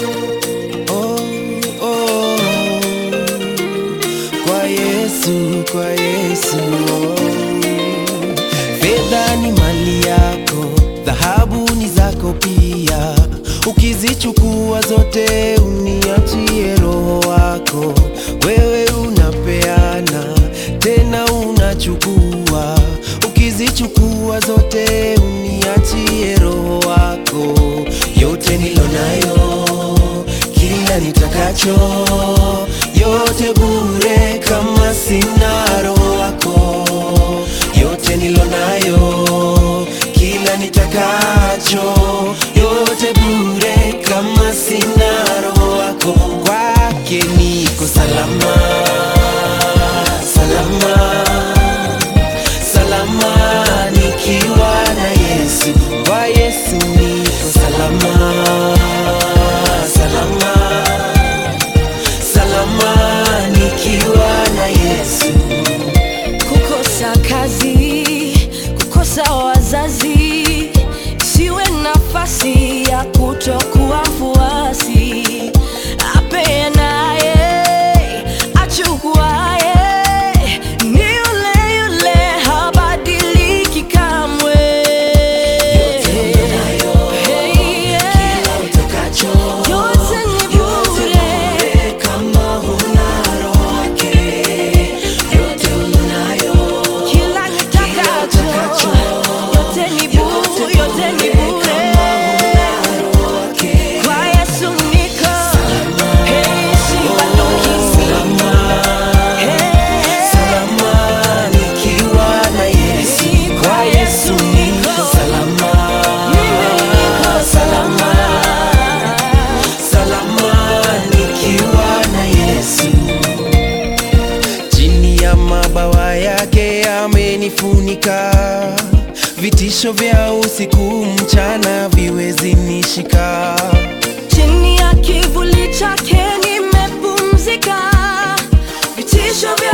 oh, oh. Kwa Yesu, kwa Yesu oh. Fedha ni mali yako, dhahabu ni zako pia. Ukizichukua zote uniachie roho wako. Wewe unapeana tena unachukua, ukizichukua zote uniachie roho wako. Yote nilonayo, kila nitakacho, yote bure kama sina roho wako. Yote nilonayo, kila nitakacho, yote bure kama sina roho wako. Kwake niko salama, salama, salama nikiwa na Yesu. Kwa Yesu niko salama, salama, salama nikiwa na Yesu. kukosa kazi, kukosa wazazi, siwe nafasi ya kutokuwa mfuasi. Apeanaye, achukuaye, ni yule yule, habadiliki kamwe. Hey, yeah. Yote ni bure. Kila nitakacho, yote ni bure, yote ni bure. Kwa Yesu niko, hey, sibanduki. Hey, kwa Yesu niko, mimi niko salama. Chini ya mabawa yake amenifunika, vitisho vya usiku mchana viwezi nishika. Chini ya kivuli chake nimepumzika, vitisho vya